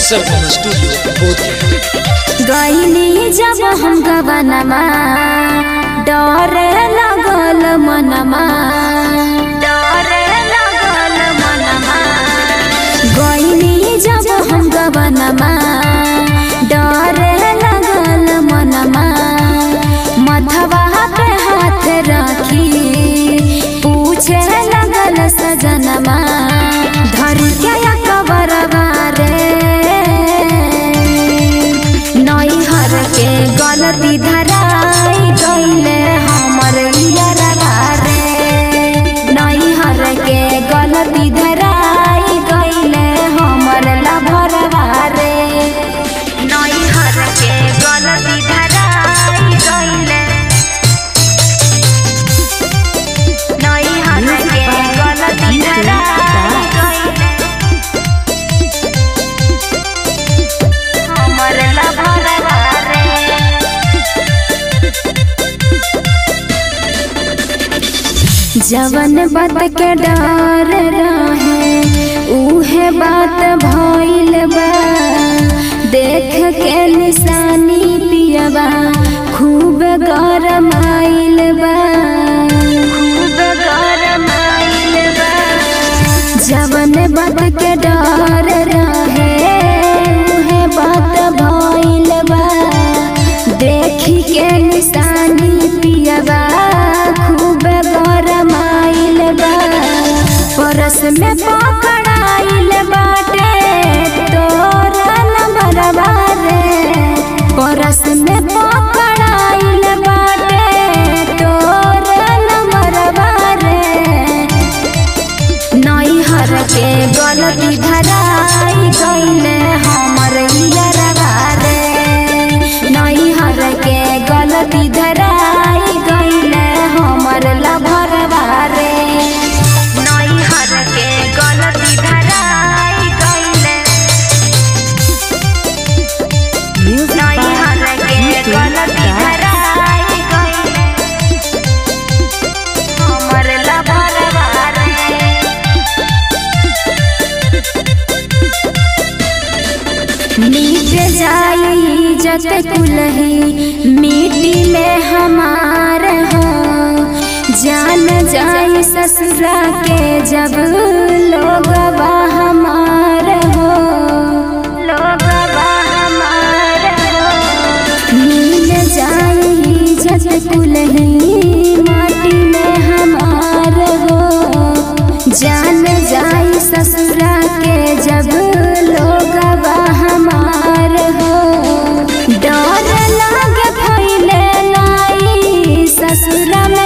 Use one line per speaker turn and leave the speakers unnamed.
सरगम studio बोध
गईनी जब हम गवनमा डरे लगल मनमा डरे लगल मनमा गईनी जब हम गवनमा डरे लगल मनमा मथवा पे हाथ रखी पूछे लगल सजनमा धर के कबरवा रे नैहर के गलती धराई गईले हमर इयरवा रे नैहर के गलती धराई गईले हमर लभरवा रे नैहर के गलती धराई गईले नैहर के गलती धराई गईले हमर लभरवा रे जवन बात के डर रहे उहे बात भइल बा देख के निशानी पियबा खूब गरमाइल बा खूब गरमाइल बा जवन बात के डर रहे उहे बात भइल बा देखी के निशानी पियबा खूब गरमाइल बा परस में पकड़ाइल बाटे तोरा नंबरवा रे परस में पकड़ाइल बाटे तोरा नंबरवा रे नैहर के गलती धराई गईले हमर इयरवा रे नैहर के गलती धराई गईले हमर लभरवा रे नैहर के गलती धराई गईले नैहर के गलती धराई गईले हमर लभरवा रे मीट जाई जत कुलही मिट्टी में हमार हो जान जाई ससुरा के जब लोग हमार हो लोग हमार हो मिल जाई जत कुलही माटी में हमार हो जान जाई ससुरा के जब लोग हमार हो डर लागे फैले नाई ससुरा